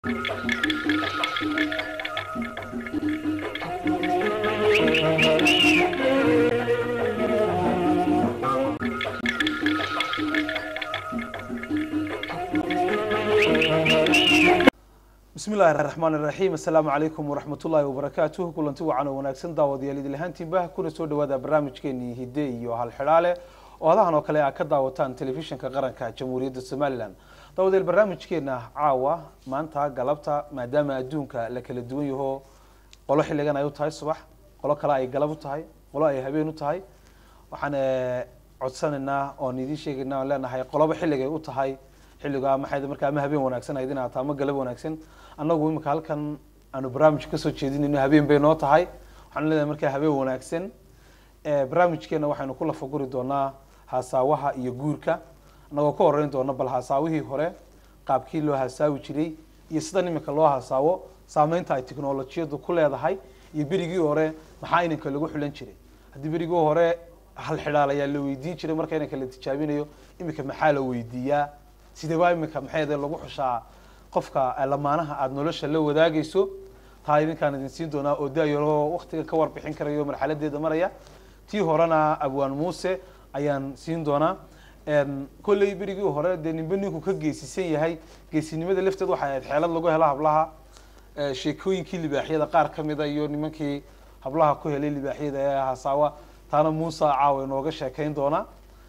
bismi illahi raxmaan iraxiim assalaamu calaykum waraxmat ullaahi wabarakaatuh kulanti wacan oo wanaagsan daawadayaal idil ahaantiinba kuna soo dhawaada barnaamijkeenii hidde iyo halxidhaale oo hadahan oo kale a ka daawataan telefishinka qaranka jamhuuriyadda somalilan daawadayaal barnaamijkeena caawa maanta galabta maadaama adduunka la kala duwan yaho qolo xilligan ay u tahay subax qolo kale ay galab u tahay qolo ay habeen u tahay waxaan codsanaynaa oon idiin sheegaynaa oon leenahay qoloba xilligay u tahay xilliga maxay markaa ama habeen wanaagsan aydin ahaato ama galab wanaagsan annagu imika halkan aanu barnaamij kasoo jeedinayno habeen bay noo tahay waxaan leedahay markaa habeen wanaagsan barnaamijkeena waxaynu ku lafaguri doonaa haasaawaha iyo guurka annagoo ka horeyn doona bal haasaawihii hore qaabkii loo haasaawi jiray iyo sidan imika loo haasaawo saameynta ay technolojiyadu ku leedahay iyo berigii hore maxaa inanka lagu xulan jiray haddii berigii hore hal xidhaal ayaa la weydiin jiray marka inanka la tijaabinayo imika maxaa la weydiiyaa sidee baa imika maxayde lagu xushaa qofka lamaanaha aada nolosha la wadaagayso taa idinkaan idin siin doonaa oo daayaroo waktiga ka warbixin karayo marxaladeeda maraya tii horena abwaan muuse ayaan siin doonaa kolley berigii hore dee ninba ninku ka geesisan yahay geesinimada lafteed waxay ahayd xeelad lagu helo hablaha sheekooyinkii libaaxyada qaar kamida iyo nimankii hablaha ku helay libaaxyada ee hasaawa taana muuse caawa inooga sheekeyn doonaa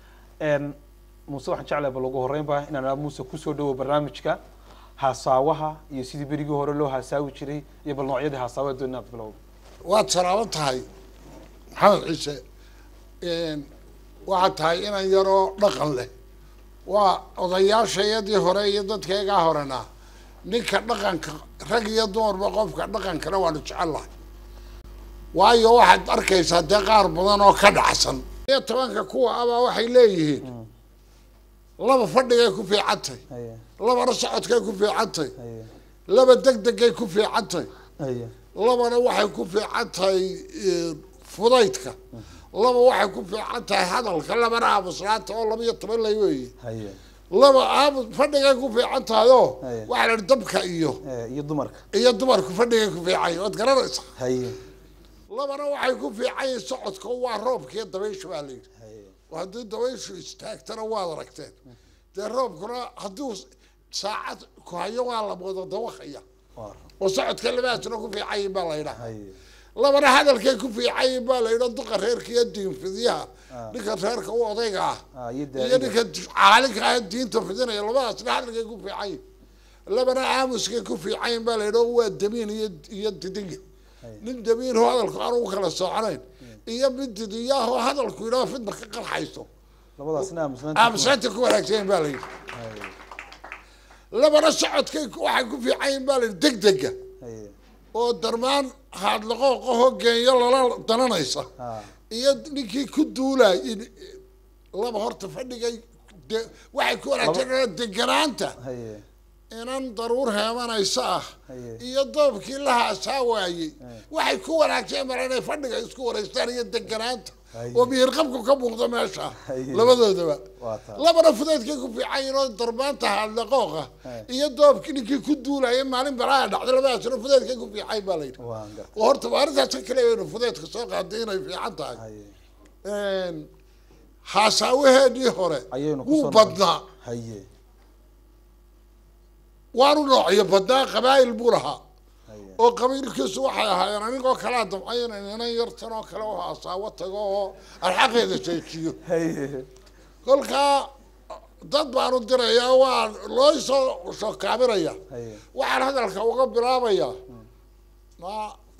muuse waxaan jeclahay bal ugu horeynba inaan muuse kusoo dhawo barnaamijka haasaawaha iyo sidii berigii hore loo haasaawi jiray iyo bal noocyadii haasaawa doon inaad bilowdo waad salaaban tahay maxamed ciise waxaad tahay inan yaroo dhaqan leh waa odayaashayadii hore iyo dadkaygaa horena ninka dhaqanka rag iyo dumarba qofka dhaqankana waanu jecellahay waayo waxaad arkaysaa dee qaar badan oo ka dhacsan iyo tobanka kuwa abaa waxay leeyihiin laba fadhigay ku fiicantay labana socodkay ku fiicantay laba degdegay ku fiicantay labana waxay ku fiican tahay fudaydka laba waxay ku fiican tahay hadalka labana aamuslaanta oo laba iyo toban lay weeye laba aamus fadhigay ku fiican tahay oo waxaa la dabka iyo iyo dumarka iyo dumarku fadhigay ku fiican waad garanaysaa labana waxay ku fiican yihin socodka waa roobka iyo dabaysha baa la yidhi haddii dabayshu istaagtana waad aragteen dee roobkuna hadduu saacad ku hayo waa la wada dawaqaya oo socodka labaasna ku fiican yihin baa la yidhaha labana hadalkay ku fiican yihin baa la yidha duqa reerka iyo diinfidyaha ninka reerka u odayga ah iyo ninka caalinka ah diinta fidinaya labadaasna hadalkay ku fiican yihin labana aamuskay ku fiican yihin baa la yidha waa damiin iyo iyo didinga nin damiinho hadalku aan u kala soconayn iyo mid didiyaahoo hadalku yidhaho fidna ka qarxayso aamuslaanta ku wanaagsanyin baa la yidhi labana socodkay waxay ku fiican yihin baa la yidhi degdega oo darmaan haadlaqooqahoo geenyo lala dananaysa iyo ninkii ku duulay laba horta fadhigay de waxay ku wanaagsan deganaanta inan daruur heemanaysa ah iyo doobkii la haasaa waayey waxay ku wanaagsan mara inay fadhiga isku wareystaan iyo deganaanta oo miyirqabku ka muuqdo meesha labadoodaba labana fudaydkay ku fiican yihin oo darmaanta haadlaqooqa iyo doobkii ninkii ku duulaya maalin balaa dhacday labadaasna fudaydkay ku fiican baa la yidhi oo horta maarintaas kale waynu fudaydka soo qaaday inay fiican tahay haasaawaheedii hore wuu badnaa waanu noocyo badnaa qabaa'il buu lahaa oo qabiilkiisu waxay ahaayeen anigoo kalaa damcayn inan yartan oo kale oo hasaawo tago oo alxaqeeda sheejiyo kolkaa dad baanu dirayaa waa loo soo shokaabinaya waxaan hadalka uga bilaabayaa ma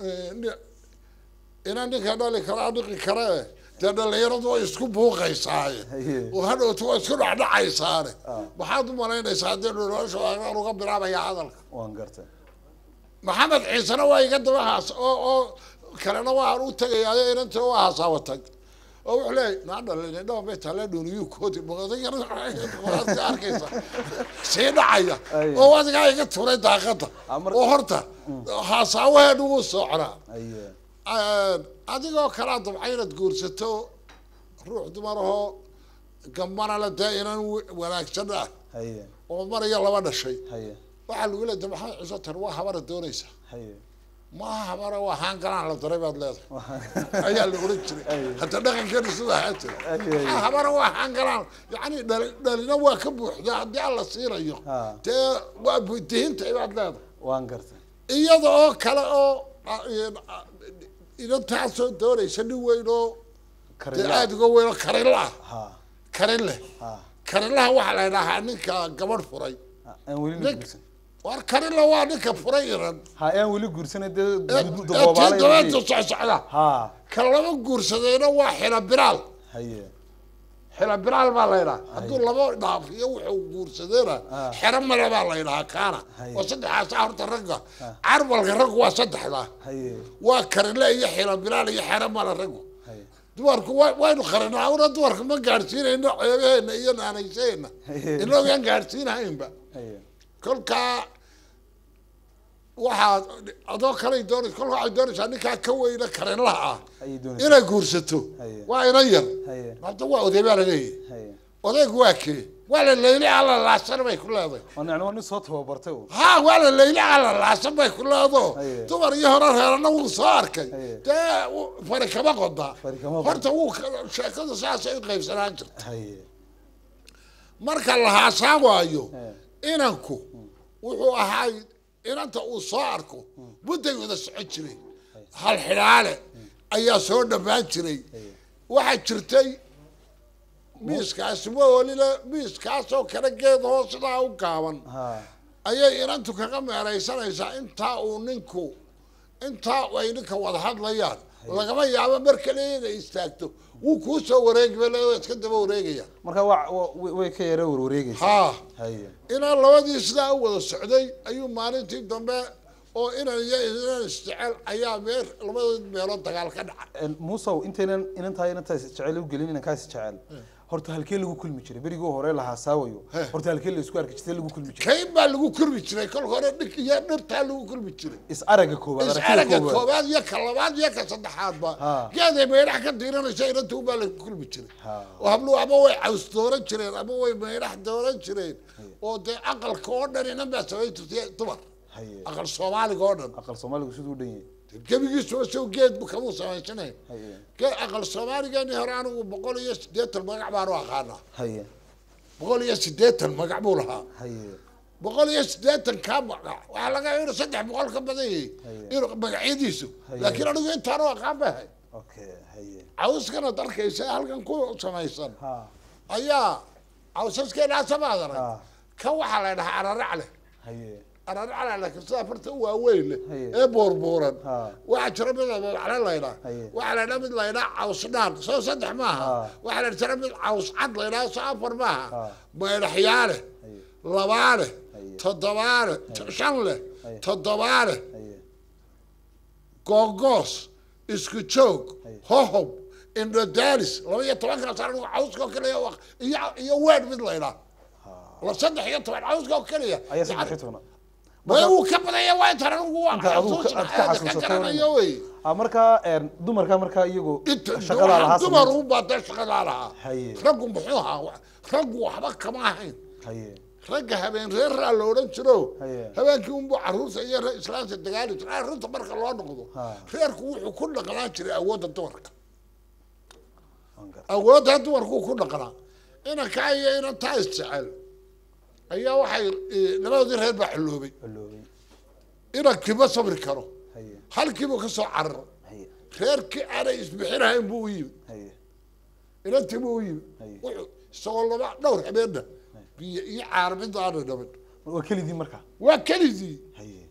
inan ninka dhali karaa dhiqi kare dee dhalinyaradu way isku buuqaysaaye oo hadhowta waa isku dhacdhacaysaane maxaad u malaynaysaa haddii nolosha aan uga bilaabaya hadalka waan gartay maxamed ciisena waa iga daba haas oo oo kalena waan u tegayaayo inanta waa hasaawa tag oo wuxuu leeyahy naa dhalin dhawa bay taale dhuniyu koodi arkaysa sii dhacaya oo adigaa iga turay daaqada oo horta hasaawaheedu wuu socnaa adigoo kalaa dabca inaad guursato ruux dumarahoo gambana le dee inan wanaagsan ah oo mar iyo laba dhashay waxaa lagu leedahay maxamed ciise tan waa habara doonaysa haye maaha habara waa haangalaan la daray baad leedahay ayaa la oran jiray hadda dhaqankeena sida ahaa jira "Ah, habara waa haangalaan yacni dhali- dhalina waa ka buuxda haddii alla siinayo Ah. dee waa budihinta baad leedahay waan gartay iyada oo kale oo ah, in- ah, inantaasoo doonaysa nin weyn oo dee karila aada uga weyn oo karin ah ha karin leh ha karinlaha waxaa la idhahaa ninka gabadh furay aan weli la nin guursan war karinla waa ninka furay iran ha aan weli guursanay dee ee du- ee tii daboobaala dabeenta socsocda ha ka laba guursadayna waa xila biraal haye xila biraal baa la ydhaha hadduu laba dhaafiyo wuxuu guursadayna Ah. xero male baa la ydhahaa kaana Haye. oo saddexaasa horta ragga carbalka raggu waa saddexda haye waa karinle iyo xila biraal iyo xero male raggu haye dumarku wa- waynu qarinaa una dumarka ma gaadhsiinayno ceebaheena iyo naanaysaheena Haye. inoogaan gaadhsiinahaynba haye kolkaa waxaa adoo kaley doonaysa kolka waxay doonaysaa ninkaa ka weyna karinlaha ah ayay doonaysaa inay guursato Haye. waa inan yar haye hadda waa oday baa laleeyahy haye odaygu waa kee waa la leyli alla laasan bay ku leedahay waa nicno waa nin soo tababartay un ha waa la leyli alla laasan bay ku leedo Haye. dumar iyo hore reerana wuu soo arkay Haye. dee w- fari kama qodaa Fari kama qodaa. horta wuu ka- sheekadu saasay u qaybsanaan jirta haye marka la haasaan waayo Haye. inanku wuxuu ahaay inanta uu soo arko mudday wada socon jiray hal xidhaale ayaa soo dhammaan jiray waxaa jirtay miiskaasi ma olile miiskaasoo kale geed hoos sidaa u gaaban ha ayay inantu kaga meeraysanaysaa intaa uu ninku intaa ay ninka wada hadlayaan lagama yaabo mar kale inay istaagto wuu kuu soo wareegi ba leedo iska daba wareegaya marka waa wa- way ka yara warwareegaysa haa haye inaan labadii sidaa u wada socday ayuu maalintii dambe oo inan iyo inan isjecel ayaa meer labadood meelood dagaal ka dhacay muusow intaynan inantaa inantaas jecel u gelin inankaas jecel horta halkee lagu kulmi jiray berigii hore lahaa saawayo He. horta halkee la isku arki jirtay lagu kulmi jiray kayn baa lagu kulmi jiray kol hore dhig iyo dhirtaa lagu kulmi jiray is aragga koowaad is aragtida araga koowaad koobaad iyo ka labaad iyo ka saddexaadba Ha. geeday meydhax ka diiranaysa inantu baa lagu kulmi jiray Ha. oo habluhu ama way caws dooran jireen ama way meydhax dooran jireen oo dee aqalka oo dhan inan baa samayn jirtay dumar haye aqal soomaaliga oo dhan aqal soomaaligu siduu u dhan yahay gebigiisuba sow geed bu kamuu samaysanayn haye ge- aqal soomaaligeeni hore anigu boqol iyo siddeetan magac baanu aqaanaa haye boqol iyo siddeetan magac buu lahaa haye boqol iyo siddeetan kaa magac waxaa laga yaaba inuu saddex boqol ka badan yahay Haye. inuu magacyadiisu Haye. laakiin anigu intaanu aqaan bahay okay haye cawskanaad arkaysa halkan ku samaysan ha ayaa cawsaskeena samaad arag ha kan waxaa la dhahaa ararac leh haye ararac leh laakiin sida farta u waaweyn leh Haye. ee boorbuuran Ha. waxaa jira mid ababacla laydhaa Haye. waxaa la dhaa mid laydhaa caws dhaan soo saddex maaha Ha. waxaa la jira mid caws cad laydhaa soo afar maaha Ha. maydhaxyaale haye labaale Haye. toddobaale shan leh Haye. toddobaale haye googoos isku joog Haye. hohob indhodaalis laba iyo tobankaas anigu cawska oo keliya u aq- iyo iyo weed mid laydhaa la saddex iyo toban cawska oo keliya ayaa saddex iyo tobnaad way uu ka badaya waa intaan anigu waa Inta adigu ka- xasuus aad ka maxaad ka xasuusato garanayo wey ah markaa een, dumarka markaa iyagu inta shaqadaa lahaa dumar sameyn- u baatay shaqadaa lahaa Haye. raggu muxuu ahaa wa- raggu waxba kama ahayn haye ragga habeen reeraa la odhan jiro Haye. habeenkii unbuu caruurta iyo re- islaanta dagaali jira arrinta marka loo noqdo Ha. reerku wuxuu ku dhaqnaan jiray awoodda dumarka waan gar- awoodda dumarku ku dhaqnaa inankaa iyo inantaa isjecel ayaa waxay eh, labadoodii reer baa xulloobay xoloobay inankiima sabri karo haye halkiibuu ka soo cararo haye reerkii aanay isbixinahayn buu u yimi haye inantii buu u yimi Haye. wuxuu isagoo laba dhowr habeenna biyo iyo caar mid aana dhamin waa kelidii markaa waa kelidii haye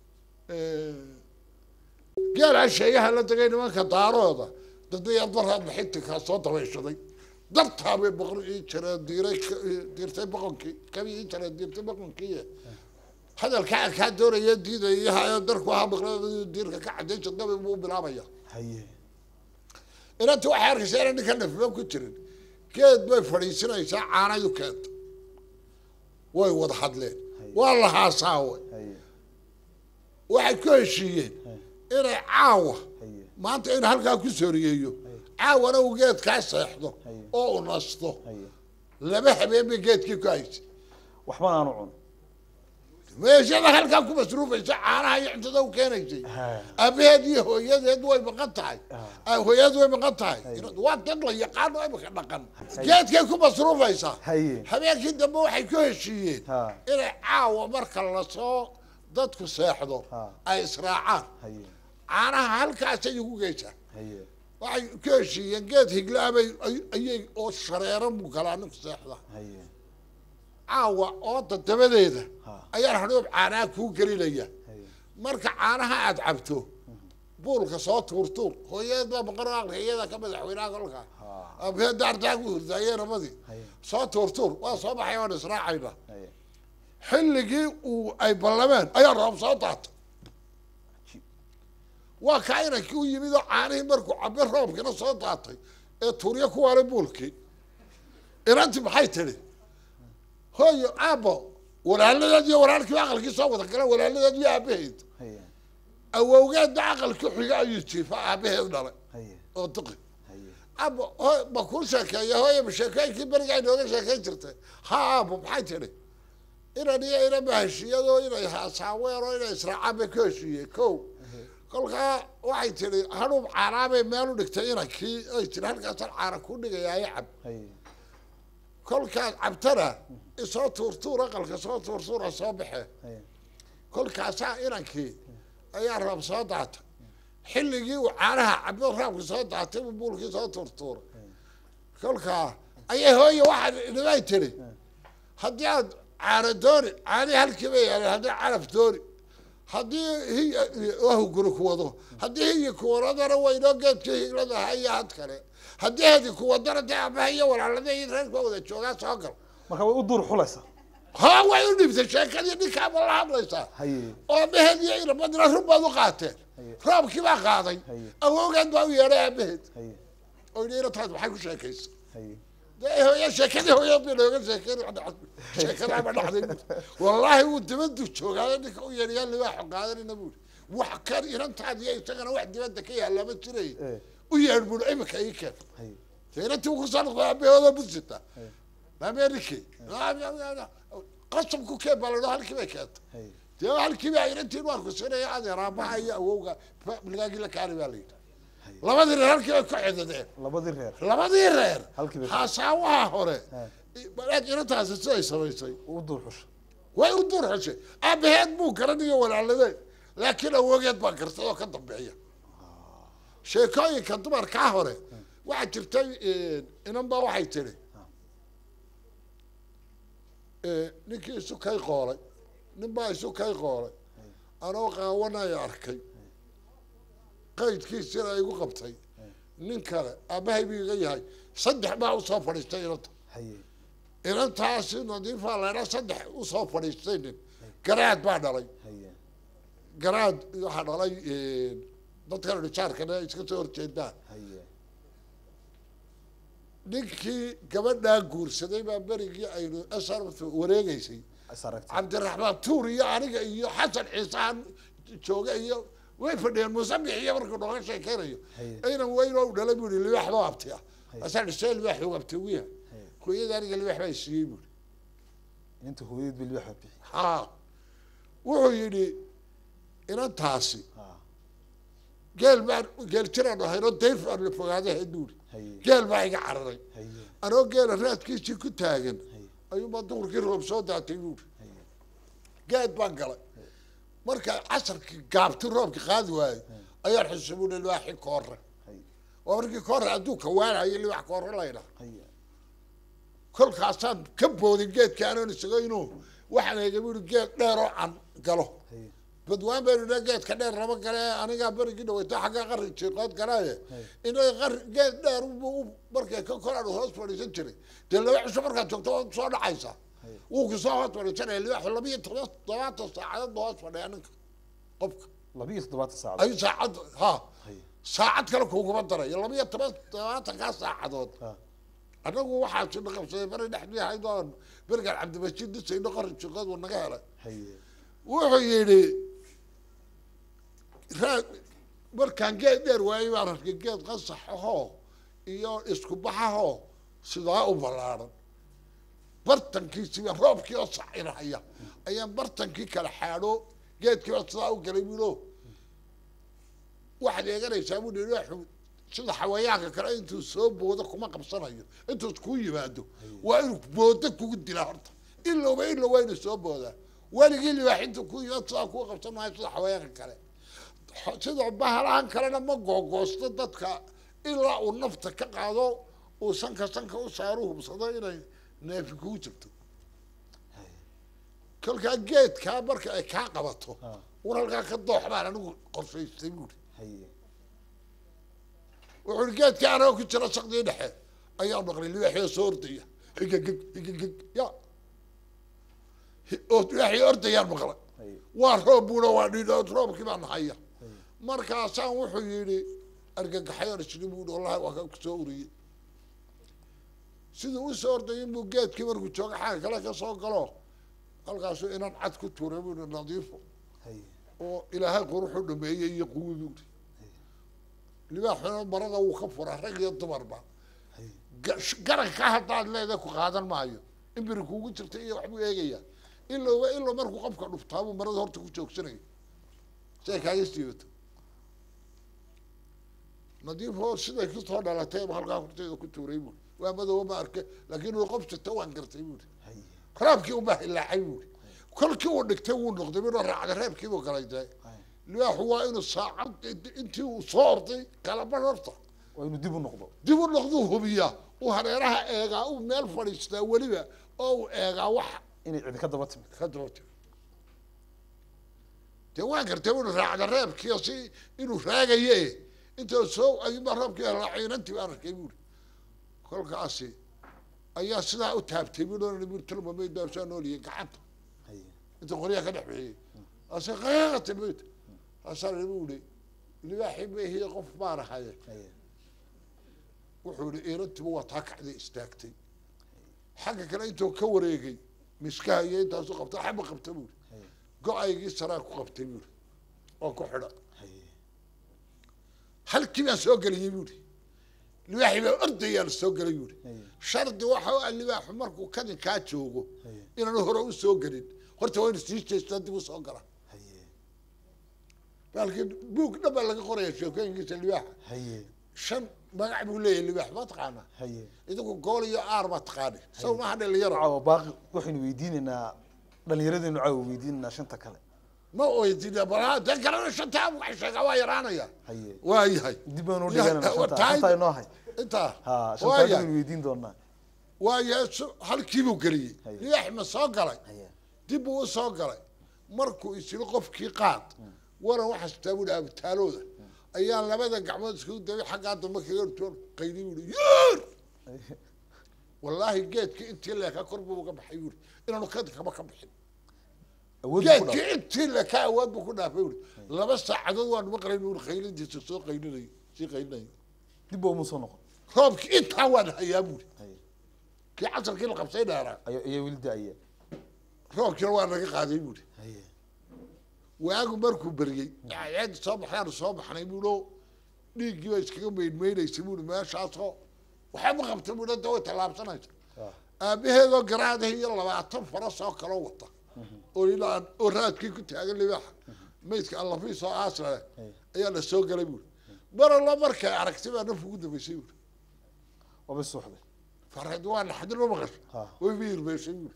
geelaa sheeyaha la degay nimanka daarooda dadaya daraad maxintikaa soo dabayshaday dartaa bay boqol ii jireen diiray ka- diirtay boqonkii kabi ii jireen diirtay boqonkii hadalkaa kaa doonaya diidaya darku ahaa maqla diirka ka caday jadnabi buu bilaabaya haye inanta waxay arkaysaa inaan ninka nafiba ku jirin geed bay fadhiisinaysaa caanayu keenta way wada hadleen waa la haasaawe haye waxay ku heshiiyeen inay caawa haye maanta in halkaa ku sooriyeeyo caawana uu geedkaa seexdo Haye. oo u nasto haye laba habeen bay geedkii ku haysay waxbana aanu cun meeshada halkaa ku masruufaysa caanaha iyo cuntada u keenaysay Ha. aabaheed iyo hooyadeed way maqan tahay Ah. hooyadeed way maqan tahay waa dad la yaqaano imika dhaqan geedkay ku masruufaysaa haye habeenkii dambe waxay ku heshiiyeen Ha. inay caawa marka lasoo dadku seexdo Ha. ay israacaan haye caanaha halkaasay ugu geysaa haye waxay ku heshiiyeen geed higlaabay ay- ayay oo shareeran buu galaa ninku seexda haye caawa ooda dabadeeda Ha. ayaan hadhoob caanaha kuu gelinaya haye marka caanaha aad cabto buulka soo tuurtuur hooyadeed baa maqan oo aqli iyada ka madaxweynaha kolkaa Ha. abee daartaa ku hurdaayee rabadii haye soo tuurtuur waa soo baxay waan israacayna haye xilligii uu ay ballameen ayaa roob soo daatay waa kaa inankii u yimid oo caanihii markuu cabe roobkina soo daatay ee tuuryo ku waalay buulkii inanti maxay tidhi hooyo aabbo walaaladeed iyo walaalkiiba aqalkii soo wada galeen walaaladeed iyo aabaheed haye awowgeedna aqalkii xiga ayuu jiifa aabaheed dhalay haye oo duqi haye aabbo hooy ma kuu sheekeeya hooyo ma sheekooyinkii beriga ay nooga sheekayn jirtay ha aabbo maxay tidhi inan iyo inama heshiiyadoo inay haasaaween oo inay israacaan bay ka heshiiyeen kow kolkaa waxay tidhi hadhuub caanaabay meel u dhigtay inankii ay tiri halkaasaan caana ku dhigayaayo cab haye kolkaad cabtana isoo tuurtuur aqalka soo tuurtuura soo baxee haye kolkaasaa inankii ayaa roob soo daatay xilligii uu caanaha cabo raabki soo daatay buu buulkii soo tuurtuuray kolkaa ayay hooye waxaa nimay tiri haddii aad caano dooni caanihi halkiiba yaaleen haddii calaf dooni haddii hiya wahuguri ku wado haddii hiyi ku wadana waynoo geedkii higlada ahaa iyo had kale haddii hedi ku wadana dee abaha iyo walaalada iyo reerka wada joogaa soo gal marka way u duur xulaysaa ha way u dhibtay sheekadii ninkaaba la hadlaysaa haye oo abaheed iyo inamadina run baad u qaateen Haye. roobkii baa qaaday Haye. awowgeed baa u yeedhay aabaheed haye oo yidhi inataad maxay ku sheekaysa haye dee hooya sheekadii hooyaed bay nooga sheekeyn sheekadaaba dhacday buuri wallaahi wuu dibadu joogaayo ninka u yeedhayaa libaaxo qaadanina buuri wax kan inantaad iyo isagana wax dibadda ka yaalla ma jiray Eh. u yeedh buuri imika ii keen haye dee inantii uu kusoo noqday aabahooda budsita Haye. maameerike qasab ku keen baa ladho halkii bay keentay haye dee halkii baa inantiin waan kusinaya adeer aabaha iyo awowga ligaagii la kaani baa la yidhi labadii reer halkii bay ku xidideen labadii reer labadii reer Halkii bay- haasaawaha hore Ha. balaad inantaasi siday samaysay u duur xusha way u dur xushay aabaheed buu garanayo walaaladeen laakiin awogeed baa gartay oo ka dambeeya sheekooyinka dumarkaa hore waxaa jirtay inan baa waxay tiri ninkii isu kay qoolay nin baa isu kay qoolay anoo qaawanaya arkay qaydkiisina igu qabtay nin kale aabahay buu iga yahay saddex baa usoo fadhiistay inanta haye inantaasi nadiifaa laydhaa saddex usoo fadhiistay nin garaad baa dhalay haye garaad waxaa dhalay dadkan rijaarkana iska soo horjeedaan haye ninkii gabadhaa guursaday baa berigii aynu sr wareegeysay is aragtay cabdiraxmaan tuur iyo aniga iyo xasan ciisaan jooga iyo way fadhiyeen musabix iyo markuu nooga sheekeynayo Haye. aynan weyn oo u dhalay buu yihi libaax baa abti ah Haye. asaan dhisee libaax uu abti ugu yahay Haye. hooyada aniga libaax baa siiyey buuri inta hooyadeed bay libaax bixi haa wuxuu yidhi inantaasi ha geel baan geel jiraan ahaynoo dayr baan la fogaadahay buuri haye geel baa iga cararay haye anoo geela raadkiisii ku taagan haye ayuunbaa duhurkii roob soo daatay buuri haye geed baan galay marka casarkii gaabti roobki qaadi waayey ayaan xusubuuna libaaxi koore haye waa markii koore adduunka waanayo libaax koore laydhaa haye kolkaasaan ka boodin geedkii anoon isago inuu waxaan eega buuri geed dheer oo can galo haye badwaan baynu idhaa geedka dheer lama gale anigaa berigii dhaweyta xagga qarri jiiqood galaaye Hey. inaga qarri geed dheer u markay ka koraan hoos fadhiisan jiray dee laba cisho markaad joogto waad soo dhacaysaa Hey. wuu kusoo hoos fadhiisanaya libaaxu laba iyo toban todobaatan saacadood ba hoos fadhiya ninka qofka laba iyo toddobaatan saacad ayuu saacad ha haye saacad kale kuguma darayo laba iyo toban todobaatankaa saacadood ha anagu waxaa sina qabsaday bari dhexdii ahayd oon berigaan cabdimajid dhisayno qarri jiiqood wuu naga helay haye wuxuu yidhi raad markaan geed dheer waayey baan arkay geed qasax ahoo iyo isku baxahoo sidaa u ballaaran bartankiisiiba roobkii oo sacinahaya ayaan bartankii kala xaadho geedkiiba sidaa u galay bulo waxaad eeganaysaa buu hi waxu sida xawayaanka kale intuu soo boodo kuma qabsanayo intuus kuu yimaado waa inuu boodo kugu dilaa horta ilowba ilow waa inuu soo boodaa weligii libaax intuu ku yimaado sidaa kuu qabsan maayo sida xawayaanka kale sida bahalahan kalena ma googoosto dadka ilaa uu nafta ka qaado uu sanka sanka u saaro hubsado inay neefi kugu jirto kolkaa geedkaa marka ay kaa qabato un halkaa ka doox baan anigu qorshaystay buuri wuxuu i geedkaa anagoo ku jira sakdii dhexe ayaa maqlay libaaxio soo ordaya higagig higagig ya oo libaaxii ordayaan maqlay waa roob buuna waa dhidhood roobkii baan haya markaasaan wuxuu yidhi argagaxayoon isni buuhi wallahi waa ka kusoo uriyey siduu usoo ordayay buu geedkii markuu jooga xagga kale ka soo galo halkaasuu inan cad ku tuuray buuhi nadiifo oo ilaahay quruxu dhameeyey iyo quwi buuhi libaaxuna marada wuu ka furaa rag iyo dumarba garanka haddaad leedahay ku qaadan maayo imbiri kuugu jirta iyo waxbuu eegayaa ilowba ilow markuu qofka dhuftaabuu marada horta ku joogsanaya si ay kaaga siibato nadiifo siday kusoo dhalatay ba halkaa horteeda ku tuuray buuri waa madooba ma arke laakiin uu qof jirta waan gartay buuri raabkii unbaa hilaacay buuri kolkii uu dhigtay wuu noqday minuu raacday reebkiibuu galay dee libaaxu waa inuu saacad intii uu soo orday kalaban horta waa inuu dib u noqdo dib u noqduu hubiyaa uu hareeraha eegaa uu meel fadhiistaa weliba oo uu eegaa wax inay cidi ka daba timid ka daba tiro dee waan gartay inuu raacda reebkiio si inuu raagaye inta soo ayuunbaa roobkii laaciinantii baan arkay buuri kolkaasi ayaa sidaa u taabtay buui tilmamayd baa saa nooliyay gacanta inta qoryaha ka dhex bixiyey ase qaqati mayd asaa buuri libaaxii mahiye qof baan ahaye wuxuu yihi iirantiba waa taa kacday istaagtay xagga kale intuu ka wareegay miskaha iyo intaasu qabta xaba qabta buuri go-aygii saraa ku qabtay buuri oo ku xidha halkii baan soo geliyey buuri libaaxii baa ordayaan soo gelay buuri shardi waxa u ah libaaxu markuu kadinkaa joogo inaanu hore u soo gelin horta waa inu sii jeestaa dib u soo gala baalkii buug dhan baa laga qoraya sheekooyinkiisa libaaxa shan magac buu leeyahay libaax ma taqaanaa idinku gool iyo aar ma taqaani saw maaha dhalinyaro caawa baaqi waxaynu weydiinaynaa dhalinyaradaynu caawa weydiinaynaa shanta kale ma weydiina bal de kalena shantaa wax sheegaa waa yaraanaya haye waa yahay dib baanu u dhiganayna shanta Tahay- shanta inoo hay intaa ha waa shanta yahay aynu weydiin doonaa waa yahay su- halkiibuu geliyey Haye. libaax ma soo galay haye dib buu u soo galay markuu isiri qofkii qaad waran waxaa sitaa buhi abitaalooda ayaa labada gacmood iskugu dabay xaggaa dambe kaga hortoon qaydi buhi yuur wallaahi geedkii intii leekaa kor buu uga baxay buuri inaanu kadinkaba ka bixin awood buu ku dhaw geedkii intii leekaa awood buu ku dhaafay buuri laba saacadood waanu maqlayn buuri qaylintiisa soo qaylinay sii qaylinay dib baa uma soo noqon roobkii intaa waan hayaa buuri haye kii casarkii la qabsay dheeraa ayaa ayaa weli da-aya roobkiina waa naga qaaday buuri haye waagu markuu beriyey ceed soo baxaanu soo baxnay buulo dhiiggii baa iskaga maydmaynaysay buuri meeshaasoo waxba qabta buuri da way tallaabsanaysa ah aabaheedoo garaadahi iyo labaatan faras oo kaloo wata oo ilaa oo raadkii ku taagan libaaxa maydka allafiis oo aasla leh Hey. ayaa la soo galay buuri mar alla markay aragtay baa nafku ugu dambaysay buuri waaba suuxday fareed waa naxdin ma maqasho Ha. way miirmeysay buuri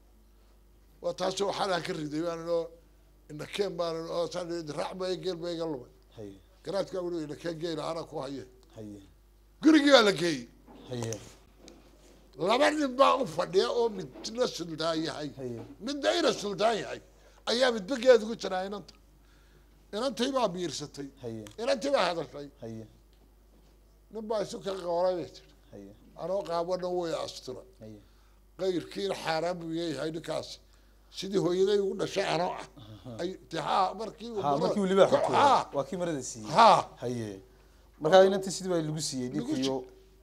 waa taasoo waxaanaa ka riday baan inoo indhakeen baan oo saan raac baa geel baa iga lumay haye garaadkaa weli indhakeen geela anaa ku haye haye gurigii baa la geeyey haye laba nin baa u fadhiya oo midna suldaan yahay haye midna ina suldaan yahay ayaa midba geed ugu jiraa inanta inantii baa biirsatay haye inantii baa hadashay haye nin baa isu ka qooray bay tiri haye anoo qaabana way astura haye qayrkiina xaaraan buu yahay ninkaas sidii hooyaday ugu dhashay anoo ah ay de haa markii uu ha maro- markii uu libaaxu ha tuuray waa kii marada siiyey ha haye markaa inantii sidii baa lagu siiyey Lagu ninkiyo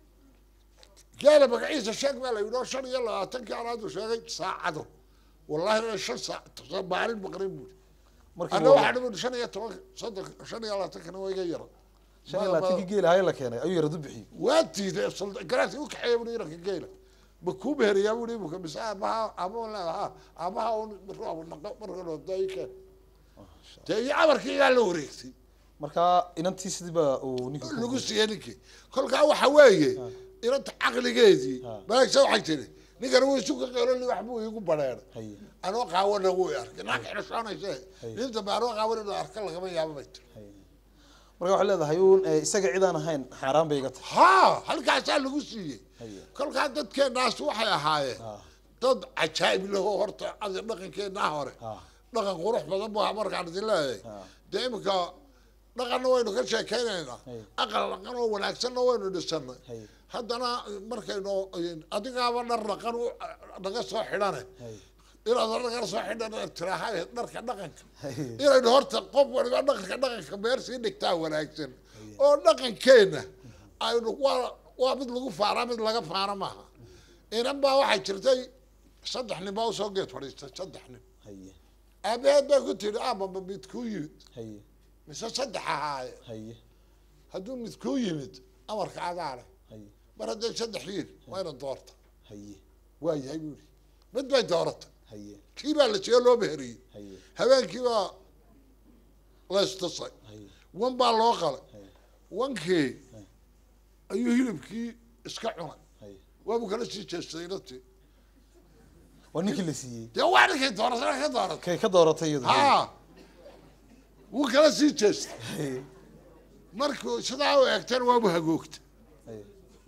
gaala magaciisa sheeg baa la yidhi oo shan iyo labaatankii anaadu sheegay saacado wallahi inay shan saac maalin maqrin buuri markii ana waa- waxaa dhiman shan iyo toban soddon shan iyo labaatankana waa iga yaro shan iyo labaatankii geela haye la keenay ayuu yaradu bixiyey waa diiday garaadkii u kaxeeya buri iranka geela ma kuu meheriyaa bui imika mise aabaha aaba leedaha aabaha un roob naqo marka loodaike dee iyo amarkii ilaa la wareegtay marka inantii sidiiba uu ninka lagu siiyey ninkii kolkaa waxa weeye inanta caqligeedii Ha. malaagsa waxay tiri ninkan wuu isu ka qeeloli wax buu iigu badheeray haye anoo qaawana wuu i arkay naag xidhashoonayse Hay. nin dambe anoo qaawan inuu arka lagama yaabo bay tiri haye marka waxay leedahay uun eh, isaga cid aan ahayn xaaraan bay iga tahay ha halkaasaa lagu siiyey haye kolkaa dadkeenaas waxay ahaayeen ha dad cajaa'ib laho horta adi dhaqankeenaa hore ha dhaqan qurux badan bu ahaa markaan idin leeyahay ha dee imika dhaqanna waynu ka sheekeynaynaa Hay. aqal dhaqan oo wanaagsanna waynu dhisanay haye haddana markaynu adigaaba dhar dhaqan u naga soo xidhane haye inaad naga soo xidhan tiraahay dharka dhaqanka haye inaynu horta qof waliba dhaqanka dhaqanka meer sii dhigtaa wanaagsan oo dhaqankeenna aynu waa waa mid lagu faanaa mid laga faano maaha inan baa waxay jirtay saddex nin baa usoo geed fadhiistay saddex nin haye aabaheed bay ku tidhi aababa mid kuu yimid haye mise saddex ahaaye haye hadduu mid kuu yimid amarka adaa leh haye mar hadday saddex yihin waa ina doorta haye waa yahay buuri mid bay dooratay haye kii baa la siiyey loo meheriyey haye habeenkii baa la istusay haye wan baa loo qalay haye wankii Hay. ayuu hilibkii iska cunay haye waabuu kala sii jeestay inantii waa ninkii la siiyey dee waa ninkay dooratay ka dooratay kay ka dooratay iyadu ha wuu kala sii jeestay haye markuu sidaa u eegteen waabu hagoogtay haye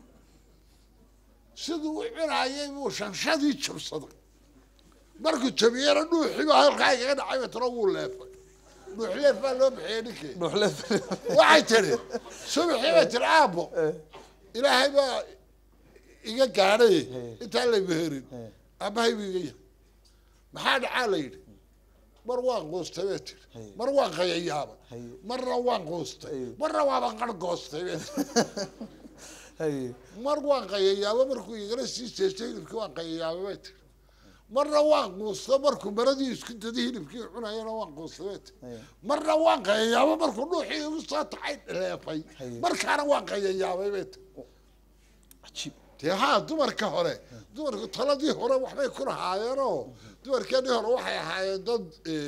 siduu u cunayay buu shanshadii jabsaday markuu jabiyena dhuuxiiba halkaa igaga dhacay batana wuu leefay dhuux leef baa loo bixiyey ninkii dhuuxle waxay tiri subaxii bay tiri aabbo ilaahay baa iga gaadhay Hey. intaan la meherin Hey. aabbahay buu iga yahay maxaa dhacaa la yidhi mar waan quustay bay tiri Hey. mar waan qayayaabay Hey. marna waan quustay Hey. marna waaban qar goostay bay tiri haye mar waan qayayaabo markuu igala sii jeestay hilibkii waan qayayaabay bay tiri marna waan quusta markuu maradii isku daday hilibkii cunayana waan quustay bay tiri haye marna waan qayayaabo markuu dhuuxii igu soo taxay leefay Hay. markaana waan qayayaabay bay tiri cajiib dee haa dumarka hore dumarku taladii hore waxbay ku lahaayeenoo dumarkeenii hore waxay ahaayeen dad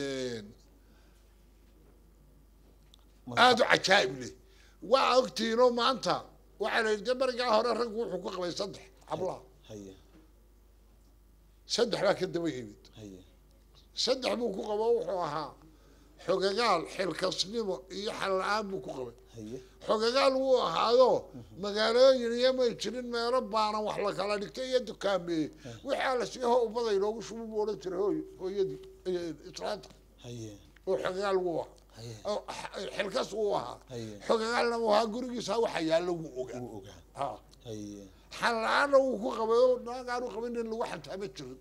aada u cajaa'ib leh waa ogtiinoo maanta waxaa la yidhi dee berigaa hore raggu wuxuu ku qabay saddex hablaha haye saddex baa ka daba yimid haye saddex buu ku qabo wuxuu ahaa xogagaal xilkasnimo iyo xal la-aan buu ku qabay haye xogagaal wuu ahaado magaalooyin iyo may jirin meelo baanan wax la kala dhigtay iyo dukaameeye waxaa la sii ho ummada inoogu shubu buu odhan jiray hooy hooyadii iyo islaanta haye oo xogagaal wuu ahaa haye oo xilkas wuu ahaa Haye. xogagaalna wuu ahaa gurigiisa waxa yaallo wuu ogaa wuu ogaa ha haye xal la-aanna wuu ku qabay oo naagaanu qabin in lagu xantaama jirin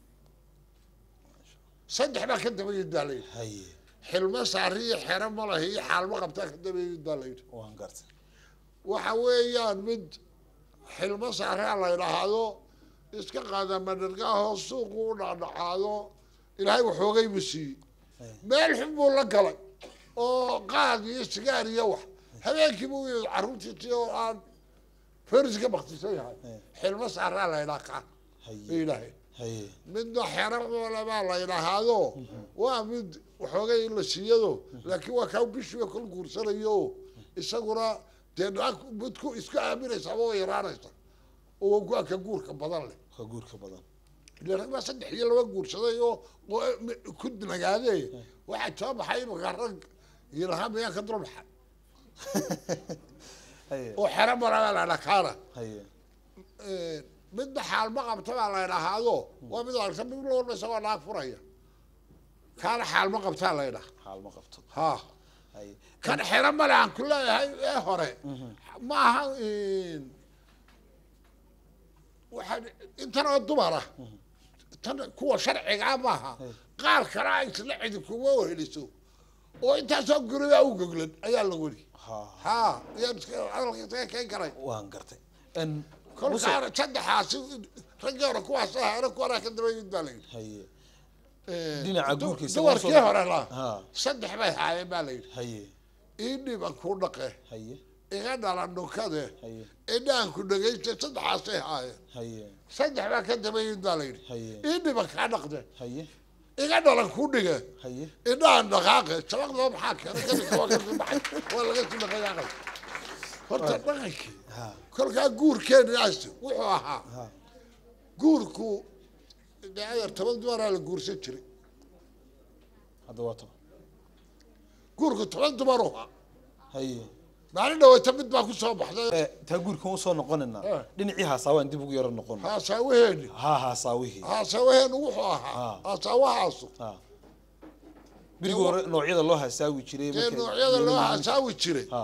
saddex baa ka daba yimid baa la yidhi haye xilmo saari iyo xero malahi iyo xaalmo qabtaa ka daba yimid baa la yidhi waan gartay waxa weeyaan mid xilmo saaraa la yidhaahdo iska qaada madhargaahoo suuqu u dhacdhacaado ilaahay waxoogay buu siiyey Hey. meel xun buu la galay oo qaad iyo sigaar iyo wax habeenkii buu yimid carruurtiisii oo aan feris ka baktisan yahay Hey. xilmo saaraa la yidhaha kaan haye ilaahay haye midna xero moole baa la yidhaahdo waa mid waxoogay in la siiyado laakiin waa kaa bishiiba kol guursanayo isaguna dee naag mid ku isku aaminaysa ama way yaraanaysa oo waa ka guurka badan leh ka guurka badan ile rag baa saddex iyo laba guursaday oo oo ku nagaadee waxaa soo baxay imaka rag iyo lahaa miyaan ka dul baxay haye oo xero moole baa la yidhaha kaana haye midna xaalma qabta baa la yidhaahdo waa mid aragta mid loodha isagoo naag furaya kaana xaalma qabtaa la yidhaha xaal ma qabto ha haye kan xero male aan ku leeyahay ee hore ma aha waxaa intan oo dumar ah tan kuwa sharcigaa maaha qaar kale a isla cidi kuma weheliso oo intaasoo guribaa u goglan ayaa la weli ha ha yaan iska hadalka iskaga keen karay waan gartay n kolkaana saddexaasi raggii hore kuwaas ahaana kuwanaa ka daba yimid baa la yidhi haye Dhinaca Du- guurkiisa dumarkii waa soo- hore la Ha. saddex bay haayeen baa la yidhi haye ii dhiban kuu dhaqe haye iga dhalan dhukade haye indhaanku dhegaysta saddexaasay haayeen haye saddex baa ka dambeeyid baa la yidhi haye ii dhiba kaa dhaqde haye iga dhalan ku dhige haye indhahan dhaqaaqe shabaqdaba maxaa keenay kadinka waa kasii baxay waa laga sii dhaqayaaqay horta dhaqankii ha kolkaa guurkeenaas wuxuu ahaa ha guurku dee adeer toban dumaraa la guursan jiray hadda waa toban guurku toban dumar u ahaa haye maalin dhaweyta mid baa ku soo baxday Eh, taa guurkan usoo noqonaynaa Eh. dhinacii haasaawaan dib ugu yaro noqon haasaawaheenni ha haasaawihii haasaawaheennu wuxuu ahaa Ah. haasaawahaasu ha berigii hore noocyada loo haasaawi jiray dee markay- noocyada loo haasaawi jiray ha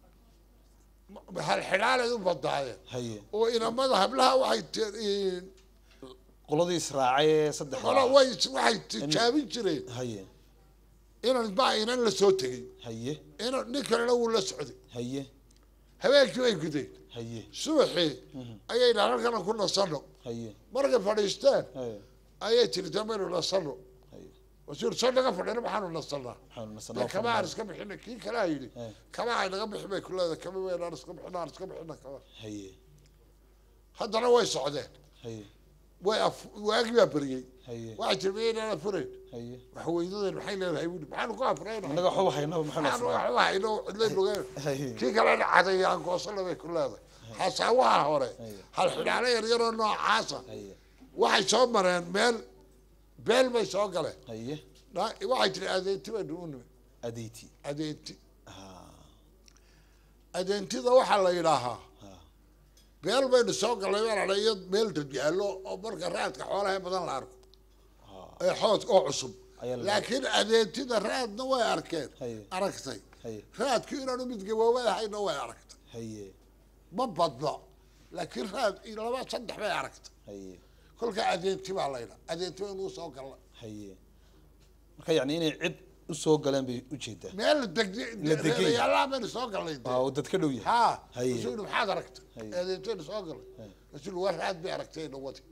halxidhaalay u badaayeen haye oo inamada hablaha waxay te- qoladii israacay ee saddex qola way waxay tijaabin jireen haye inan baa inan la soo tegey haye inan nin kalena wuu la socday haye habeenkii way gudeen haye subaxii ayay dhahan halkana ku nasano haye markay fadhiisteen haye ayay tiri damaynu nasano haye wasiir soo naga fadhina maxaanu nasanaa waxaanu dee nasanaa kama aan iska bixina kii kalaa yidhi Eh. kama ay naga bixin bay ku leedahay kama weynaan iska bixina aan iska bixina kama haye haddana way socdeen haye way af waagi baa beriyey haye waxay tiri maynaan afurayn haye waxweynadeen maxay leedahay wuli maxaanu ku afurayna annaga waxba haynaba maxaa maxaanu nasraa waxba hayno cidlay lugeen haye kii kalena cadayaan goosana bay ku leedahay hasaawaha hore Haye. hal xidhaalo yaryaroo noocaasa haye waxay soo mareen meel beel bay soo galeen haye Na- waxay tiri adeenti baynu u nimi adeyti adeenti ha adeentida waxaa la yidhaahaa ha beel baynu soo gallay baa iyo meel dad yaallo oo marka raadka xoolaha badan la arko ha ee xood oo cusub Ayaa la- laakiin adeentida raadna way arkeen Haye. aragtay haye raadku inaanu mid gaboobadahayna way aragtay haye ma badno laakiin raad iyo laba saddex bay aragtay haye kolka adeenti baa laydha adeenti baynu usoo galla haye marka yacni inay cid u soo galeen bay ujeedaa meel La degay. degyaalaha baynu soo gallay dee. waa oo dad ka dhow yahay haa Haye. rasuul maxaad aragtay Haye. adeentaynu soo gallay Haye. rasuul waa raad bay aragtay dhawadi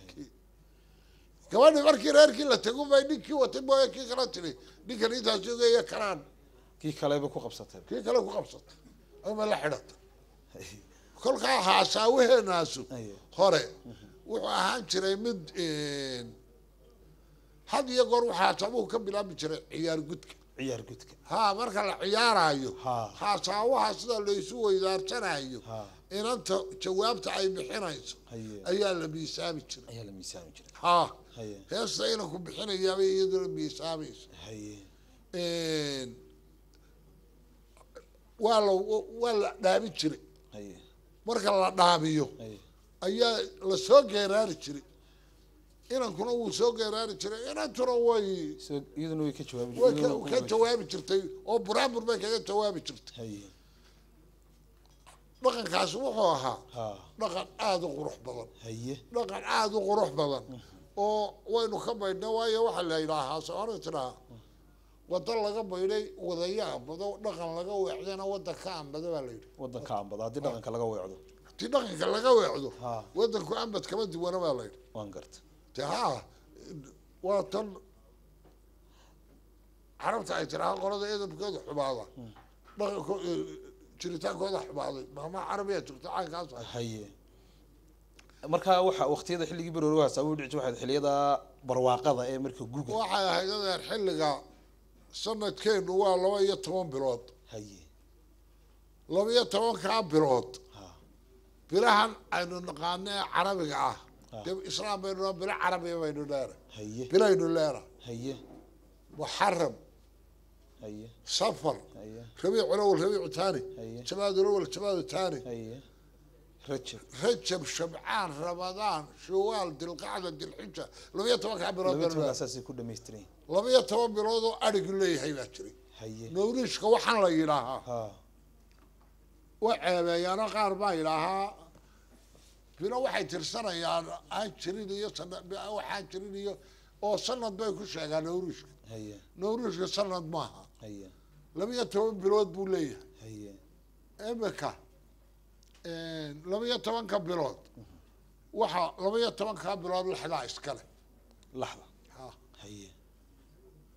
gabadhi markii reerkii la tagu bay ninkii watay mooye kii kala tiri ninkan intaas ogeeya karaan kii kaleba ku qabsatay kii kale ku qabsatay ama la xidhata haye kolkaa haasaawaheennaasu Haye. hore wuxuu ahaan jiray mid had iyo goor waxaa haasaabuhu ka bilaabi jiray ciyaar gudka ciyaar gudka haa marka la ciyaaraayo Ha. haasaawaha sida laysu weydaarsanayo Ha. inanta jawaabta ay bixinayso haye ayaa la miisaami jiray ayaa la miisaami jiray haa haye heesta inanku bixinayaabay iyaduna miisaamaysa haye waa la waa la dhaamin jiray haye marka la dhaamiyo haye ayaa la soo geeraari jiray inankuna wuu soo geeraari jiray inantuna way soo iyaduna way ka jawaabi way ka- iyaduna ka way- jawaabi jirtay oo buraabur bay kaga jawaabi jirtay haye dhaqankaasi wuxuu ahaa ha dhaqan aada u qurux badan haye dhaqan aada u qurux badan oo waynu ka baydhna waayo waxaa la yidhaahaa soona tidhaha wada laga baydhay wadaya ambado dhaqan laga weecdana wadda ka ambada baa la yidhi wadanka ambada haddii dhaqanka laga weecdo ti dhaqanka laga weecdo Ha. wadanku ambad kama duwana baa la yidhi waan garta de haa waa tan carabta ay tiraha qolada edabkooda xumaada dhaqanko jiritaankooda xumaaday maama carabiya jirto caynkaas ah haye marka waxa waqtiyada xilligii baroori waa sabab dhici waxaad xilliyada barwaaqada ee marka guga waxay ahayd adeer xilliga sanadkeenu waa laba iyo toban bilood haye laba iyo tobankaa bilood ha bilahan aynu naqaano ee carabiga ah Ah. dee islaam baynu noo bilo carabiya baynu leena haye bilaynu leena haye muxaram haye safar haye rabiicu lawal rabiicu taani Haye. jamaadu lawal jamaadu taani haye rajab rajab shabcaan ramadaan shawaal dilqacda dilxija laba iyo tobankaa bilood laba baynu toban leena asaasay ku dhamaystiran laba iyo toban bilood oo adhigu leeyahay baa jiray haye nawriishka waxaan la yidhaahaa ha wa ceebeeyaano qaar baa yidhaahaa bilo waxay tirsanayaan aan jirin iyo sana waxaan jirin iyo oo sanad bay ku sheegaan nawriishka haye nawriishka sanad maaha haye laba iyo toban bilood buu leeyahay haye imika laba iyo tobanka bilood waxa laba iyo tobankaa bilood laxdaa iskale laxda Ha. haye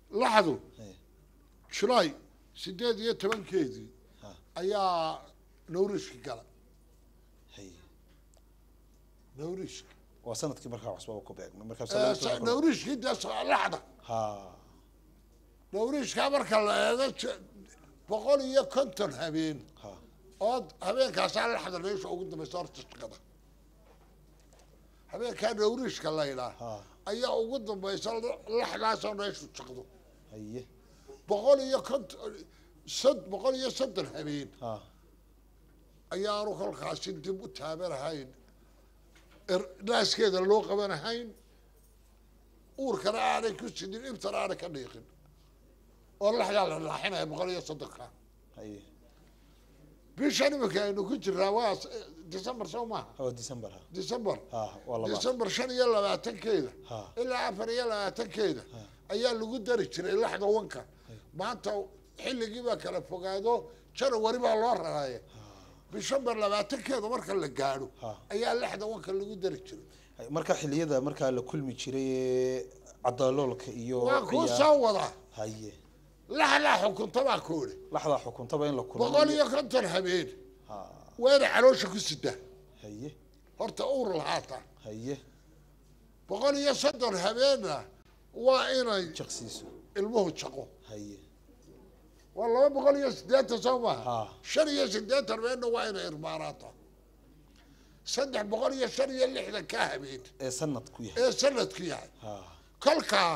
laxdu haye julaay sideed iyo tobankeedii ha ayaa nawriishki gala haye nawriishki waa sanadkii markaa cusbaba ku beegmay markaa Eh, sanadkii markaa- nawriishkii dee so- laxda ha nawriishkaa marka la eego je- boqol iyo konton habeen ha oo habeenkaasaa laxda meesha ugu dambaysa horta shaqada habeenkaa nawriishka la yidhaah ha ayaa ugu dambaysa laxdaasoo meeshu shaqdo haye boqol iyo konton sad boqol iyo soddon habeen ha ayaanu kolkaasi dib u taabanahayn er- naaskeeda loo qabanahayn uurkana aanay ku sidin ibtana aanay ka dhiiqin oo laxdaa la laaxinaya boqol iyo soddonka haye bishan iminka aynu ku jiraa waa s- december soo maaha waa december ha december ha waa laba december shan iyo labaatankeeda ha ilaa afar iyo labaatankeeda ayaa lagu dari jiray laxda wanka maanta xilligii baa kala fogaado janawari baa loo raraya bishamber labaatankeeda marka la gaadho Ha. ayaa laxda wanka lagu dari jiray Haye, marka xiliyada markaa la kulmi jiray ee cadaloolka iyo waa kuu ciyaar- soo wadaa haye laxdaa xukunta baa koodhe laxdaa xukuntaba in la kulmo boqol iyo konton habeen ha wayna caloosha ku sidaa haye horta uur lahaata haye boqol iyo soddon habeenna waa inay jaqsiisu ilmuhu jaqo haye waa laba boqol iyo siddeetan soo maaha ha shan iyo siddeetan habeenna waa inay irmaanaato saddex boqol iyo shan iyo lixdan ka habeen ee sanad ku yahay ee sanadku yahay ha kolkaa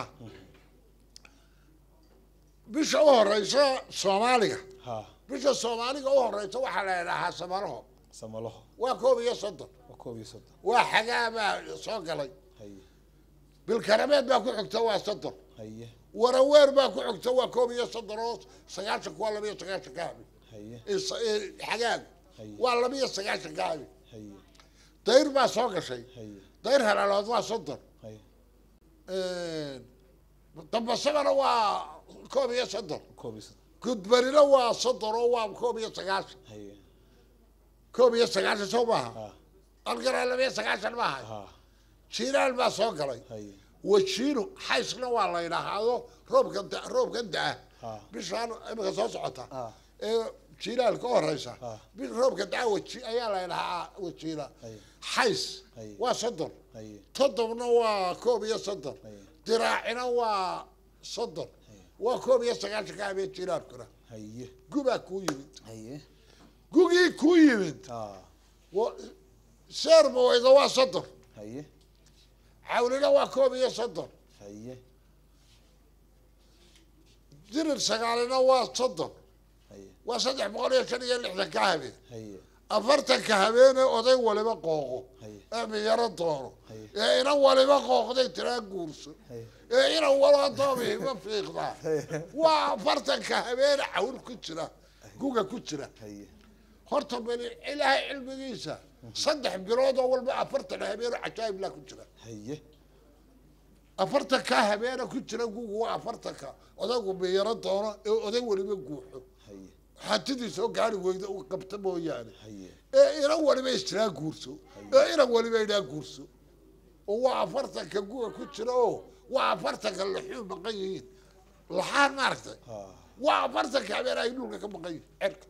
bisha u horeysa soomaaliga ha bisha soomaaliga u horeysa waxaa la idhaahaa samaraho samalaho waa koob iyo soddon waa koob iyo soddon waa xagaa baa soo galay haye bilkarameed baa ku xigta waa soddon haye waraweer baa ku xigta waa koob iyo soddon oo sagaashan waa laba iyo sagaashan ka habeen haye Is- ee, xagaagu haye waa laba iyo sagaashan ka habeen haye dayr baa soo gashay haye dayr halaalood waa soddon haye dambasabana waa koob iyo soddon koob iyo soddon gudbarina waa soddon oo waa koob iyo sagaashan haye koob iyo sagaashan soo maaha ha algara laba iyo sagaashan maaha ha jiiraal baa soo galay haye wajiino xaysna waa la yidhaahdo roobkan da- roobkan da-a ha bishaan imika soo socota ha ee jiiraal ka horeysa Ah. bis roobka da-a waji ayaa la yidhahaa wajiina haye xays Haye. waa soddon haye toddobna waa koob iyo soddon haye diraacina waa soddon waa koob iyo sagaashan ka habeen jiiraalkuna haye gubaa kuu yimid haye gugii kuu yimid ha wa- seer maweyda waa soddon haye cawlina waa koob iyo soddon haye dirir sagaalina waa soddon haye waa saddex boqol iyo shan iyo lixdan ka habeen haye afartanka habeene oday waliba qooqo haye ee miyaro doono Haye. ee inan waliba qooqday tiraa guurso haye ee inan walba doomi ma fiiqdaa waa afartanka habeene cawl ku jira guga ku jira haye horta bali ilaahay cilmigiisa saddex bilood oo walba afartan habeeno cajaa'ib laa ku jira haye afartanka habeena ku jira gugu waa afartanka odaygu miyaro doono ee oday waliba guuxo haye hantidiisa oo gaari weyda uu qabta mooyaane haye ee inan waliba istiraa guurso ee inan waliba idhaa guurso oo waa afartanka guga ku jira oo waa afartanka laxuu maqan yihiin laxaan maaragtay ha waa afartanka habeen ay dhulka ka maqan yihiin cerka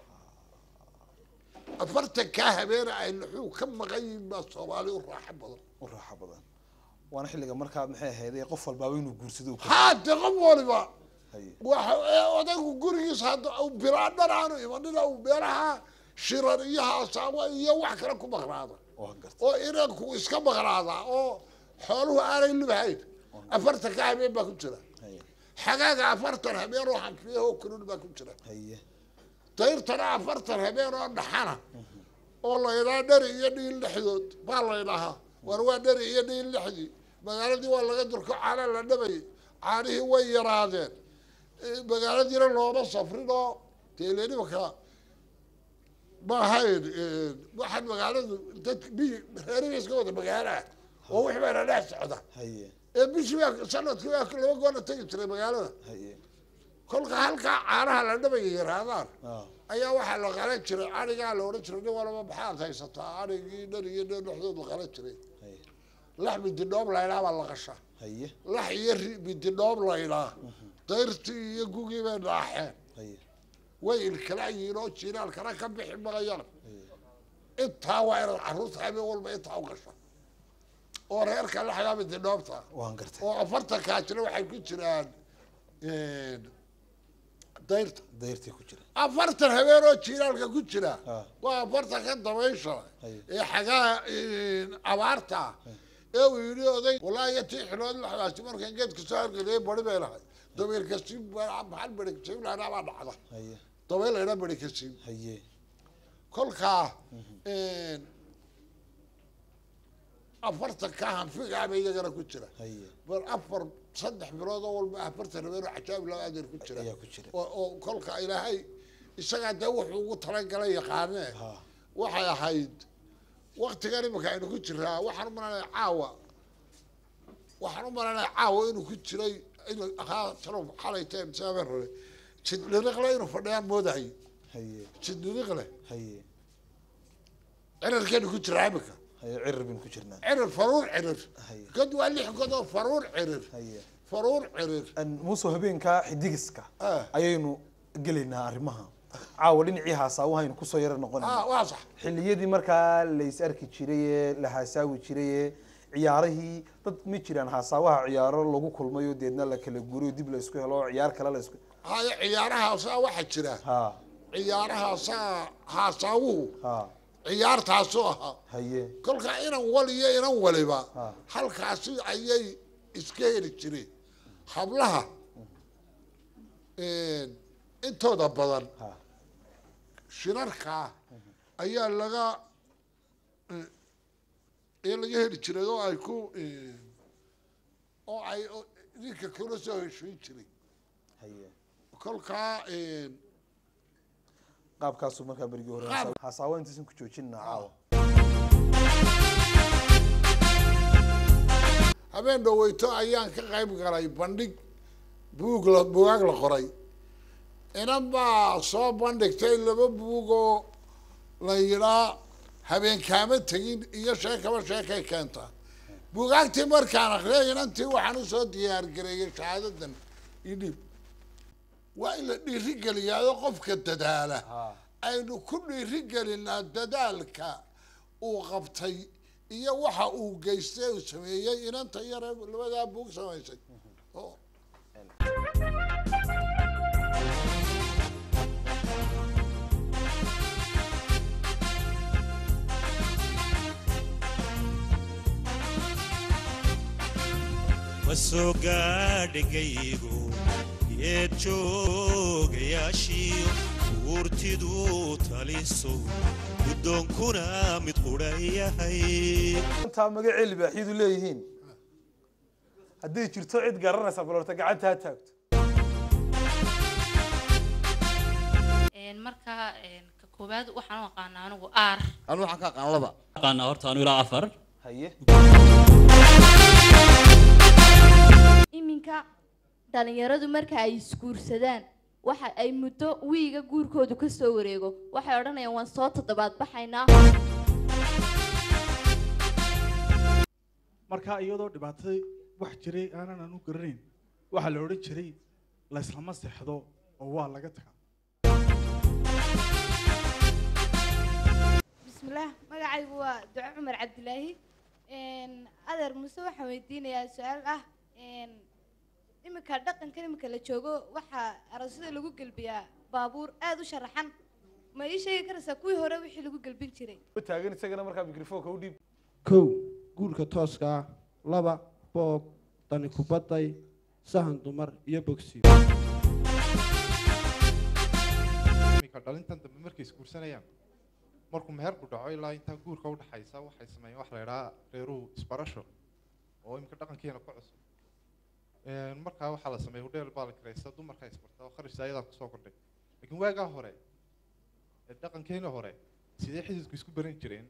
afartanka habeena ay laxuu ka maqan yihiin baa soomaali u raaxo badan u raaxo badan waana xilliga markaad maxay ahayd ee qof walbaaba inuu guursado uu ka haade qof waliba haye waxa ee odaygu gurigiisa hadda uu bilaadhan aanu imanina uu meelaha shirar iyo haasaabo iyo wax kale ku maqnaada waa garta oo inanku iska maqnaada oo xooluhu aanay libhayn afartanka habeen baa ku jira haye xagaaga afartan habeen oo hanfiyahoo kulul baa ku jira haye dayrtana afartan habeen oo dhaxana oo la yidhaha dheri iyo dhiil dhexdood baa la yidhahaa war waa dheri iyo dhiil dhexdii magaaladii waa laga durko caana la dhabayay caanihii way yaraadeen Eh, magaaladiina looma safrin oo deele nimanka ma ahayn eh, waxaan magaaladu dad biyi reeriba iska wada magaalaah oo wix bayna dhex socda haye ee bishii baa sanadkii baa laba goorna tegi jiray magaalada haye kolka halkaa caanaha la dhabaya yaraadaan ah ayaa waxaa la qalan jiray arigaa la odhan jiray nin walaba maxaad haysataa arigii dhan iyo dhan dhexdood la qalan jiray haye lax mididhoob laydhaa baa la qashaa haye lax iyo ri mididhoob laydhaa dayrtii iyo gugii bay dhaaxeen haye way ilkala yihiin oo jiiraalkana ka bixi maqayaan intaa waa inaad carruurta habeen walba intaa u gasho oo reerka la xagaaba didhoobta waan gartay oo afartankaasina waxay ku jiraan dayrta dayrtii ku jira afartan habeen oo jiiraalka ku jira Ah. waa afartan ka dabaysha Haye. ee xagaa abaarta ah ee uu yidhi oday walaahi tii xilood la xagaasi markaan geedka soo hargeliyay bari bay lahay dabeylka siib maxal beri siib lahnaa baa dhacda haye dabeyl laydhaa beri ka siib haye kolkaa afartan ka hanfigaaba iyagana ku jira haye bal afar saddex bilood oo walba afartan habeen oo cajaab laba adeer ku jira ayaa ku jira oo oo kolka ilaahay isagaa dee wuxuu ugu talagalay yaqaanee ha waxay ahayd waktigan imika aynu ku jiraa waxaan u malanaya caawa waxaan u malanaya caawa inuu ku jiray inuu ahaa talo xalay teen saabeen rore jid dhiriqle inuu fadhiyaan moodahay haye jid dhiriqle haye cirarkeenu ku jiraa imika haye cirir bin ku jirnaa cirir faruur cirir haye god waa lix god oo faruur cirir haye faruur cirir An muuse habeenka xidigiska Ah. ayaynu gelaynaa arrimaha caawa dhinacii haasaawo haynu kusoo yara ah noqonayna waa sax xilliyadii markaa lays arki jiray ee la haasaawi jiray ee ciyaarihii dad ma jiraan haasaawaha ciyaaro lagu kulmayo deedna la kala guriyo dib la isku helo oo ciyaar kale la isku haya ciyaarahaasaa waxaa jira ha ciyaarahaasaa haasaawuhu ha ciyaartaasoo ahaa haye kolkaa inan waliyo inan waliba Ah. halkaasi ayay iska heli jireen hablaha intooda badan ha shirarkaa ayaa laga ee laga heli jiray oo ay ku oo ay oo ninka kula soo heshiin jiray haye kolkaa qaabkaasuu markaa berigii hore Qaab- haasaawo intaysan ku joojinna caawa habeen dhaweyto ayaan ka qayb galay bandhig buug la buugaag la qoray inan baa soo bandhigtay laba buug oo la yidhaa habeenkaama tegin iyo sheekaba sheekay keentaa buugaagtii markaan akriyay inantii waxaan usoo diyaargareeyay shahaadadan idhib waa in la dhiirigeliyaado qofka dadaala ha aynu ku dhiirigelinaa dadaalka uu qabtay iyo waxa uu geystay uu sameeyey inanta yare labadaa buug samaysay oo ma soo gaadhigaygu yeed joogayaashiyo uurtidu taliso guddoonkuna mid qudha yahay intaa magacee libaaxyadu leeyihiin hadday jirto cid garanaysa bal horta gacanta ha taagto Een, marka een, ka koowaad waxaan u aqaanaa anigu aar anu waxaan ka aqaan laba aqaana horta anu ilaa afar haye iminka dhalinyaradu marka ay isguursadaan waxa ay muddo wiiga guurkoodu ka soo wareego waxay odhanayaan waan soo toddobaad baxaynaa markaa iyadoo dhibaatada wax jiray aanan anu garanayn waxaa la odhan jiray layslama seexdo oo waa laga tagaa bismillaah magacaygu waa duco cumar cabdilaahi adeer muuse waxaan weydiinayaa su-aal ah iminka dhaqankan iminka la joogo waxaa aroosyada lagu gelbiyaa baabuur aada u sharaxan ma ii sheegi karaysaa kuwii hore wixii lagu gelbin jiray u taagan isagana markaa mikrofoonka u dhiib kow guurka tooska ah laba boob dani kubadday sahan dumar iyo bogsiyo iminka dhalintan dambe markay isguursanayaan markuu meherku dhaco ilaa intaa guurka udhaxaysa waxay sameeyeen wax la idhaha reeruhu isbarasho oo iminka dhaqankeena ku cusub Een, markaa waxaa la sameeyay hudheel baa la kiraysta dumarkaa isbarta oo kharashta ayadaa kusoo kordhay laakiin waagaa hore ee dhaqankeena hore sidee xididku isku baran jireen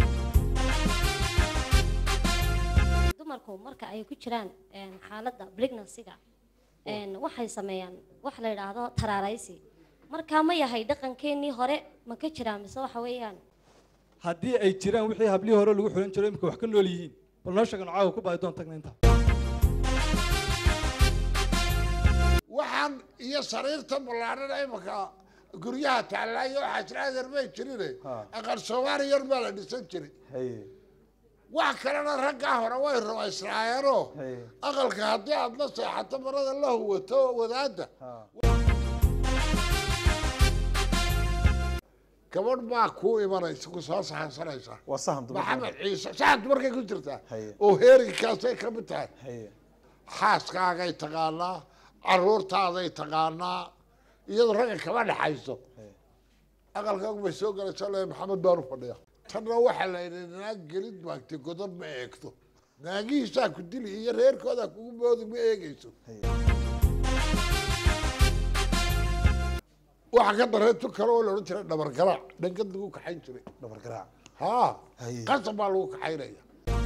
dumarku marka ay ku jiraan een, xaaladda pregnancy-ga een, waxay sameeyaan wax la yidhaahdo taraaraysi markaa ma yahay dhaqankeenii hore ma ka jiraa mise waxa weeyaan haddii ay jiraan wixii hablihii hore lagu xulan jiray imika wax ka nool yihiin bal noo sheegan caawa ku baadi doon tagna inta waxaan iyo sariirta ballaadhana imika guryaha taallaayo waxaa jira adeer may jirine aqal soomaali yar baa la dhisan jiray haye wax kalena raggaa hore way rumaysnaayeenoo aqalka haddii aad la seexato marada la huwato wadaadda gabadh baa kuu imanaysa ku soo saxansanaysa waa sahan dumar maxamed ciise saxan dumarkay ku jirtaa Haye. oo heerigaasay ka mid tahay haye xaaskaagay taqaanaa caruurtaaday taqaanaa iyadoo ragga kama dhexayso aqalkaagu bay soo galaysaa le maxamed baan u fadhiya tanna waxaa la yidhi naag gelid maagtay godob ma eegto naagihiisaa ku dili iyo reerkoodaa kugu moodi ma eegeyso waxaa ka dareeto kale oo la odhan jiray dhabar garaac dhangad lagu kaxayn jiray dhabar garaac haa Haye. qasab baa lagu kaxaynaya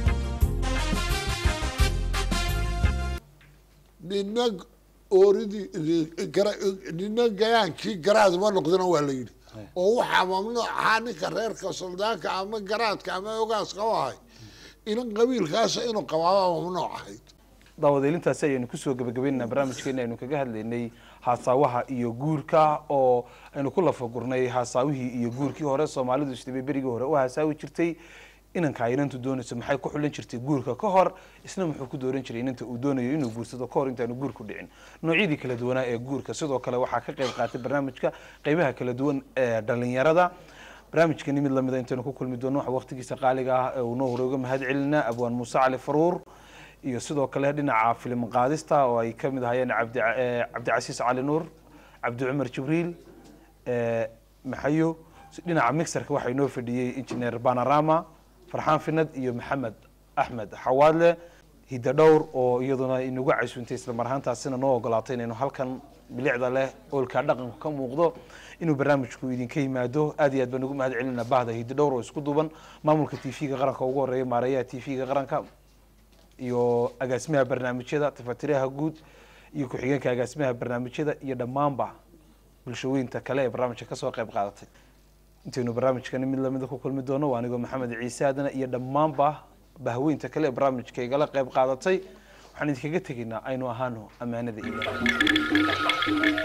nina ooridii gara- nina gayaankii garaad ma noqdina waa la yidhi oo waxaa mamnuuc ahaa ninka reerka suldaanka ama garaadka ama ogaaska u ahay inan qabiilkaasa inuu qabaaba mamnuuc ahayd daawadeelintaasi ayaynu kusoo gabagabaynaynaa barnaamijkeena aynu kaga hadlaynay haasaawaha iyo guurka oo aynu ku lafagurnay haasaawihii iyo guurkii hore soomaalidu isdhibay berigii hore u haasaawi jirtay inanka inantu doonayso maxay ku xulan jirtay guurka ka hor isna muxuu ku dooran jiray inanta uu doonayo inuu guursado ka hor intaanu guurku dhicin noocyadii kala duwanaa ee guurka sidoo kale waxaa ka qayb qaatay barnaamijka qaybaha kala duwan ee dhalinyarada barnaamijkani mid lamida intaynu ku kulmi doono waxa waqtigiisa qaaliga ah ee uu noo hore uga mahad celinaa abwaan muuse cali faruur iyo sidoo kale dhinaca filim qaadista oo ay ka mid ahayeen cabdi eh, cabdicasiis cali nuur cabdi cumar jibriil eh, maxayo dhinaca mixerka waxaa inoo fadhiyey engineer panorama farxaan finad iyo maxamed axmed xawaadle hidda dhowr oo iyaduna inagu casuuntay isla mar ahaantaasina noo ogolaatay inaynu halkan bilicda leh oolkaa dhaqanku ka muuqdo inuu barnaamijku idinka yimaado aad iyo aad baan ugu mahad celinaa bahda hidda dhowr oo isku duuban maamulka t v-ga qaranka ugu horeeya maareeyaha t v-ga qaranka iyo agaasimaha barnaamijyada tafatiraha guud iyo ku-xigeenka agaasimaha barnaamijyada iyo dhammaanba bulshooyinta kale ee barnaamijka kasoo qayb qaadatay intaynu barnaamijkani mid lamida ku kulmi doono waa anigoo maxamed ciise aadana iyo dhammaanba bahweynta kale ee barnaamijka igala qayb qaadatay waxaan idinkaga tegaynaa aynu ahaano ammaanada iyo